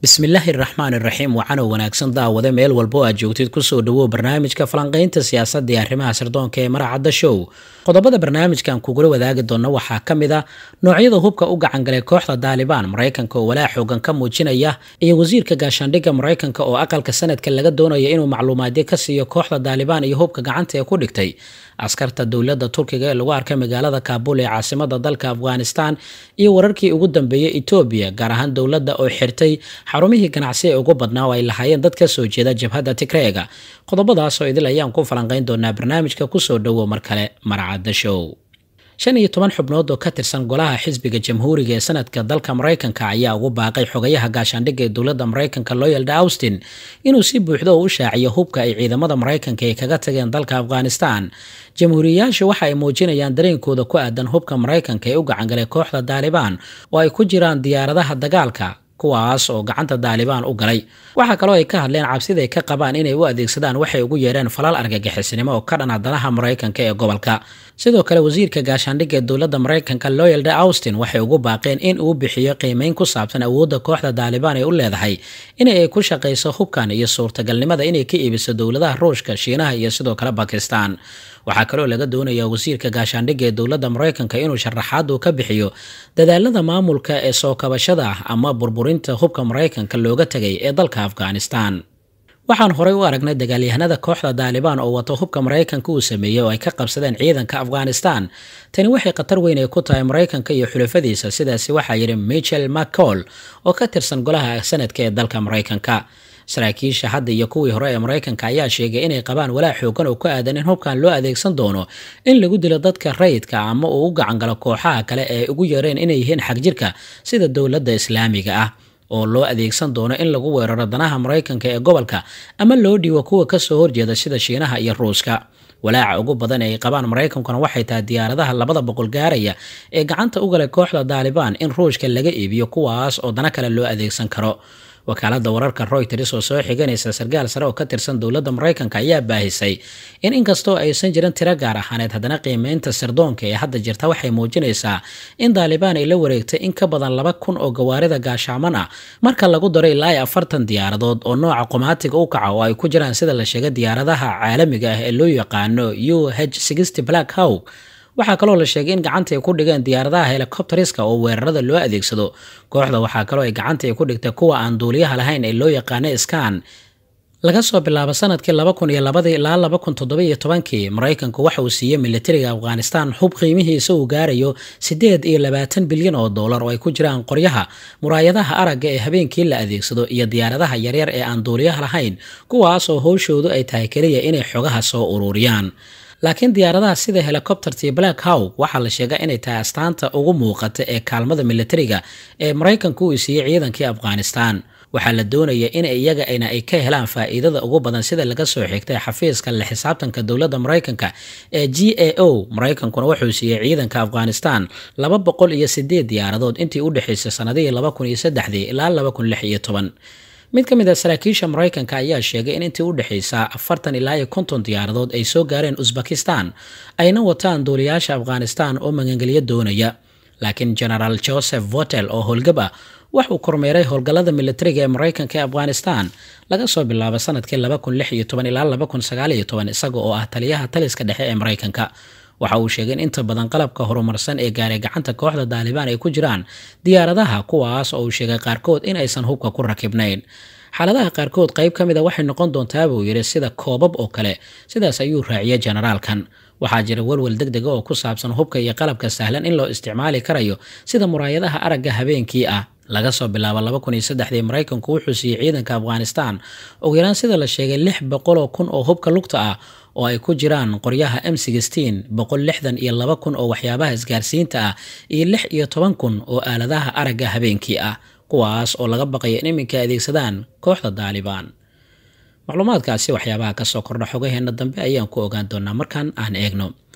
bismillaahi raxmaani raxiim waxaanoo wanaagsan daawade meel walba oo aad joogtid kusoo dhawow barnaamijka falanqaynta siyaasadda ee arrimaha sirdoonka ee maracadda show qodobada barnaamijkan kugula wadaagi doona waxaa ka mid a noocyada hubka u gacangalay kooxda daalibaan maraykanka oo walaa xoogan ka muujinaya iyo wasiirka gaashaandhigga maraykanka oo aqalka sanadka laga doonaya inuu macluumaadyo ka siiyo kooxda daalibaan iyo hubka gacanta ee ku dhigtay askarta dowladda turkiga ee lagu arkay magaalada kaabul ee caasimada dalka afghanistan iyo wararkii ugu dambeeyey etoobiya gaar ahaan dowladda oo xirtay xarumihii ganacsi ee ugu badnaa oo ay lahaayeen dad ka soo jeeda jabhadda tigreega qodobadaasoo idil ayaan ku falanqayn doonaa barnaamijka kusoo dhowow mar kale maracadda show shan iyo toban xubnood oo ka tirsan golaha xisbiga jamhuuriga ee sanadka dalka maraykanka ayaa ugu baaqay xogayaha gaashaandhigga ee dowladda maraykanka loyalda austin inuu si buuxdo oo u shaaciyo hubka ay ciidamada maraykanka ay kaga tageen dalka afghanistan jamhuuriyayaashu waxa ay muujinayaan dareenkooda ku aadan hubka maraykanka ee u gacangalay kooxda daalibaan oo ay ku jiraan diyaaradaha dagaalka kuwaas oo gacanta daalibaan u galay waxaa kaloo ay ka hadleen cabsida ay ka qabaan inay u adeegsadaan waxay ugu yeedheen falal argagixisnimo oo ka dhana danaha maraykanka ee gobolka sidoo kale wasiirka gaashaandhigga ee dowladda maraykanka loyalda austin waxay ugu baaqeen in uu bixiyo qiimeyn ku saabsan awoodda kooxda daalibaan ee u leedahay in ay ku shaqayso hubkan iyo suurtagalnimada inay ka iibiso dowladaha ruushka shiinaha iyo sidoo kale bakistan waxaa kaloo laga doonayaa wasiirka gaashaandhigga ee dowladda maraykanka inuu sharaxaad uu ka bixiyo dadaalada maamulka ee soo kabashada ah ama burburinta hubka maraykanka looga tegay ee dalka afghanistan waxaan horey u aragnay dagaalyahanada kooxda daalibaan oo wato hubka maraykanka uu sameeyey oo ay ka qabsadeen ciidanka afghanistan tani waxay khatar weyn ay ku tahay maraykanka iyo xulafadiisa sidaasi waxaa yidhi michel mccall oo ka tirsan golaha sanadka ee dalka maraykanka saraakiisha hadda iyo kuwii hore ee maraykanka ayaa sheegay inay qabaan walaa xoogan oo ku aadan in hubkan loo adeegsan doono in lagu dilo dadka rayidka ama uu u gacangalo kooxaha kale ee ugu yareen inay yihiin xagjirka sida dowladda islaamiga ah oo loo adeegsan doono in lagu weeraro danaha maraykanka ee gobolka ama loo dhiibo kuwa kasoo horjeeda sida shiinaha iyo ruuska walaaca ugu badan ee ay qabaan maraykankuna waxay tahay diyaaradaha labada boqol gaaraya ee gacanta u galay kooxda daalibaan in ruushka laga iibiyo kuwaas oo dana kale loo adeegsan karo wakaalada wararka royters oo soo xiganaysa sarkaal sare oo ka tirsan dowladda maraykanka ayaa baahisay in inkastoo aysan jirin tiro gaar ahaaneed haddana qiimeynta sirdoonka ee hadda jirta waxay muujinaysaa in daalibaan ay la wareegtay in ka badan laba kun oo gawaarida gaashaaman ah marka lagu daro ilaa iyo afartan diyaaradood oo nooca qumaatiga u kaca oo ay ku jiraan sida la sheegay diyaaradaha caalamiga ah ee loo yaqaano u h black hawk waxaa kaloo la sheegay in gacanta ay ku dhigeen diyaaradaha helikobteriska oo weerarada loo adeegsado kooxda waxaa kaloo ay gacanta ay ku dhigtay kuwa aan duuliyaha lahayn ee loo yaqaana skan laga soo bilaabo sanadkii laba kun iyo labadii ilaa laba kun toddobiyo tobankii maraykanku waxa uu siiyey militariga afghanistan hub qiimihiisa uu gaarayo siddeed iyo labaatan bilyan oo dollar oo ay ku jiraan qoryaha muraayadaha aragga ee habeenkii la adeegsado iyo diyaaradaha yaryar ee aan duuliyaha lahayn kuwaas oo howshoodu ay tahay keliya inay xogaha soo ururiyaan laakiin diyaaradaha sida helicoptertii black hawk waxaa la sheegaa inay tahay astaanta ugu muuqata ee kaalmada militariga ee maraykanku uu siiyey ciidankii afghanistan waxaa la doonaya in iyaga ayna ay ka helaan faa'iidada ugu badan sida laga soo xigtay xafiiska la xisaabtanka dowladda maraykanka ee g a o maraykankuna wuxuu siiyey ciidanka afghanistan laba boqol iyo sideed diyaaradood intii u dhexaysay sanadihii laba kun iyo saddexdii ilaa laba kun lix iyo toban mid ka mid a saraakiisha maraykanka ayaa sheegay in intii u dhexaysa afartan ilaa iyo konton diyaaradood ay soo gaareen usbakistan ayna wataan duuliyaasha afghanistan oo magangelyo doonaya laakiin genaraal joseph votel oo howlgab ah waxuu kormeeray howlgallada militariga ee maraykanka ee afghanistan laga soo bilaabo sanadkii laba kun lix iyo toban ilaa laba kun sagaal iyo toban isaga oo ah taliyaha taliska dhexe ee maraykanka waxa uu sheegay in inta badan qalabka horumarsan ee gaaray gacanta kooxda daalibaan ay ku jiraan diyaaradaha kuwaas oo uu sheegay qaarkood in aysan hubka ku rakibnayn xaaladaha qaarkood qayb ka mid a waxay noqon doontaa buu yidhi sida koobab oo kale sidaas ayuu raaciyay generaalkan waxaa jira walwal deg dega oo ku saabsan hubka iyo qalabka sahlan in loo isticmaali karayo sida muraayadaha aragga habeenkii ah laga soo bilaabo laba kun iyo saddexdii maraykanku wuxuu siiyey ciidanka afghanistan ugu yaraan sida la sheegay lix boqoloo kun oo hubka lugta ah oo ay ku jiraan qoryaha m sixteen boqol lixdan iyo laba kun oo waxyaabaha isgaarsiinta ah iyo lix iyo toban kun oo aaladaha aragga habeenkii ah kuwaas oo laga baqaya in iminka adeegsadaan kooxda daalibaan macluumaadkaasi waxyaabaha kasoo kordha xogaheena dambe ayaan ku ogaan doonaa markaan aan eegno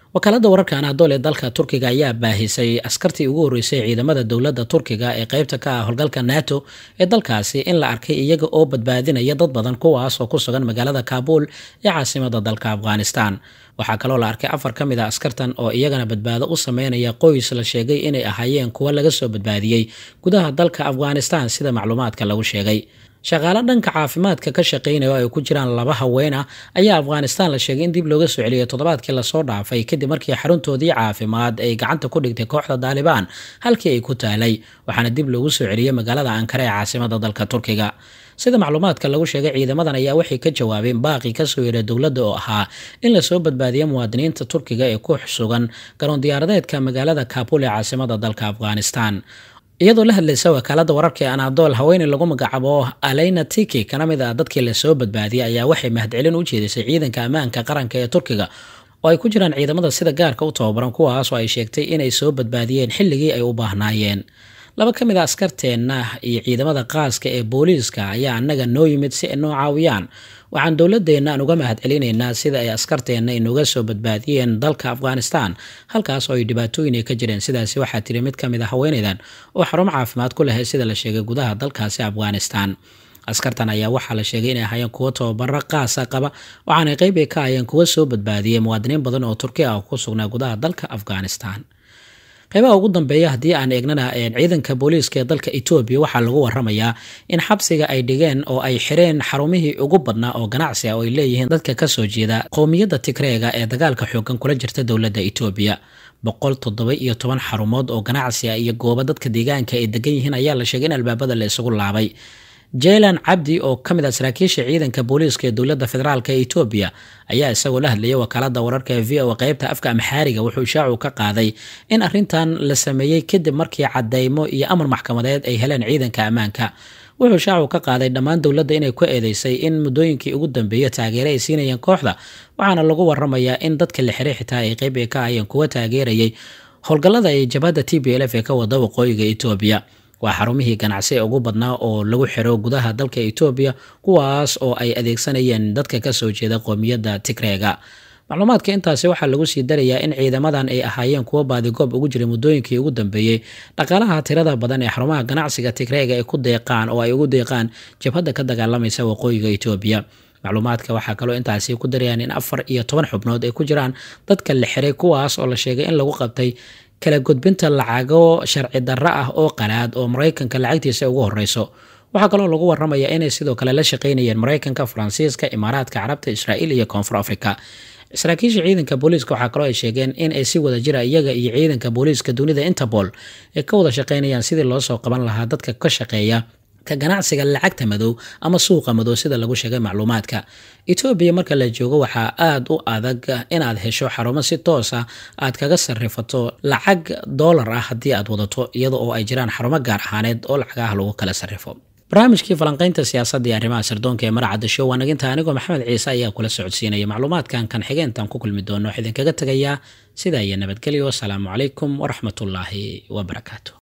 wakaalada wararka anaadool ee dalka turkiga ayaa baahisay askartii ugu horreysay ciidamada dowladda turkiga ee qeybta ka ah howlgalka nato ee dalkaasi in la arkay iyaga oo badbaadinaya dad badan kuwaas oo ku sugan magaalada kaabul ee caasimada dalka afghanistan waxaa kaloo la arkay afar ka mid a askartan oo iyagana badbaado u sameynaya qoys la sheegay inay ahaayeen kuwa laga soo badbaadiyey gudaha dalka afghanistan sida macluumaadka lagu sheegay shaqaale dhanka caafimaadka ka shaqeynaya oo ay ku jiraan laba haween ah ayaa afghanistan la sheegay in dib looga soo celiyay toddobaadkii lasoo dhaafay kadib markii xaruntoodii caafimaad ay gacanta ku dhigtay kooxda daalibaan halkii ay ku taalay waxaana dib loogu soo celiyey magaalada ankara ee caasimada dalka turkiga sida macluumaadka lagu sheegay ciidamadan ayaa waxay ka jawaabeen baaqi kasoo yeedha dowladda oo ahaa in lasoo badbaadiya muwaadiniinta turkiga ee ku sugan garoon diyaaradeedka magaalada kabul ee caasimada dalka afghanistan iyadoo la hadlaysa wakaalada wararka ee anaadool haweeney lagu magacaabo aleyna tiki kana mid ah dadkii lasoo badbaadiyay ayaa waxay mahadcelin u jeedisay ciidanka ammaanka qaranka ee turkiga oo ay ku jiraan ciidamada sida gaarka u tababaran kuwaas oo ay sheegtay inay soo badbaadiyeen xilligii ay u baahnaayeen laba ka mid a askarteenna iyo ciidamada qaaska ee booliiska ayaa annaga noo yimid si ay noo caawiyaan waxaan dowladeenna aan uga mahad celinaynaa sida ay askarteenna inuga soo badbaadiyeen dalka afghanistan halkaas oo ay dhibaatooyin ay ka jireen sidaasi waxaa tiri mid ka mid a haweeneydan oo xarumo caafimaad ku lahayd sida la sheegay gudaha dalkaasi afghanistan askartan ayaa waxaa la sheegay inay ahaayeen kuwo tababaro qaasa qaba waxaanay qeyb ay ka ahayeen kuwo soo badbaadiyey muwaadiniin badan oo turki ah ku sugnaa gudaha dalka afghanistan qeybaha ugu dambeeya haddii aan eegnana ciidanka booliiska ee dalka etoobiya waxaa lagu waramayaa in xabsiga ay dhigeen oo ay xireen xarumihii ugu badnaa oo ganacsi ah oo ay leeyihiin dadka kasoo jeeda qowmiyadda tigreega ee dagaalka xoogan kula jirta dowladda etoobiya boqol toddoba iyo toban xarumood oo ganacsi ah iyo goobo dadka deegaanka ay degan yihiin ayaa la sheegay in albaabada la isugu laabay jaylan cabdi oo ka mid ah saraakiisha ciidanka booliiska ee dowladda federaalk ee etoobiya ayaa isagoo la hadlayay wakaalada wararka ee v o qeybta afka amxaariga wuxuu ishaacu ka qaaday in arrintan la sameeyey kadib markii cadeymo iyo amar maxkamadeed ay heleen ciidanka ammaanka wuxuu shaacu ka qaaday dhammaan dowladda inay ku eedeysay in muddooyinkii ugu dambeeya taageere ay siinayeen kooxda waxaana lagu waramayaa in dadka la xiray xitaa ay qeyb ay ka ahayeen kuwa taageerayay howlgallada ay jabhadda t b l f ee ka wada waqooyiga etoobiya waa xarumihii ganacsi ee ugu badnaa oo lagu xiro gudaha dalka etoobiya kuwaas oo ay adeegsanayeen dadka kasoo jeeda qoomiyadda tigreega macluumaadka intaasi waxaa lagu sii darayaa in ciidamadan ay ahaayeen kuwo baadigoob ugu jiray muddooyinkii ugu dambeeyey dhaqaalaha tirada badan ee xarumaha ganacsiga tigreega ay ku deeqaan oo ay ugu deeqaan jabhadda ka dagaalamaysa waqooyiga etoobiya macluumaadka waxaa kaloo intaasi ku darayaan in afar iyo toban xubnood ay ku jiraan dadka la xiray kuwaas oo la sheegay in lagu qabtay kala gudbinta lacago sharci darro ah oo qalaad oo maraykanka lacagtiisa ugu horeyso waxaa kaloo lagu waramaya inay sidoo kale la shaqeynayeen maraykanka faransiiska imaaraadka carabta israa'iil iyo koonfur africa saraakiisha ciidanka booliiska waxaa kaloo ay sheegeen in ay si wada jira iyaga iyo ciidanka booliiska dunida interpol ay ka wada shaqeynayaan sidii loo soo qaban lahaa dadka ka shaqeeya ka ganacsiga lacagta madow ama suuqa madow sida lagu sheegay macluumaadka etoobiya marka la joogo waxaa aada u adag inaad hesho xarumo si toos ah aad kaga sarifato lacag doolar ah haddii aad wadato iyada oo ay jiraan xarumo gaar ahaaneed oo lacagaha lagu kala sarifo barnaamijkii falanqaynta siyaasadda iyo arrimaha sirdoonka ee maracadda show waa naginta anigoo maxamed ciise ayaa kula socodsiinaya macluumaadkan kan xigeentan ku kulmi doono wax idinkaga tegayaa sidaa iyo nabadgelyo wasalaamu calaykum waraxmatullaahi wabarakaatu